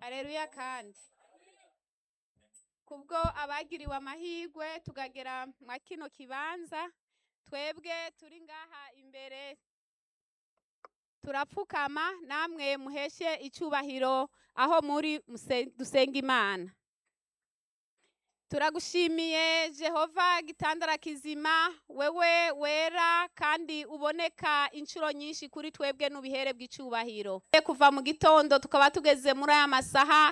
areruya kandi kubwo abagiriwe amahirwe tugagera mwa kino kibanza twebwe turi ngaha imbere turapfukama namwe muheshe icyubahiro aho muri muse- dusenga imana turagushimiye jehova gitandara kizima wewe wera kandi uboneka inshuro nyinshi kuri twebwe n'ubihere bw'icyubahiro kuva mu gitondo tukaba tugeze muri aya masaha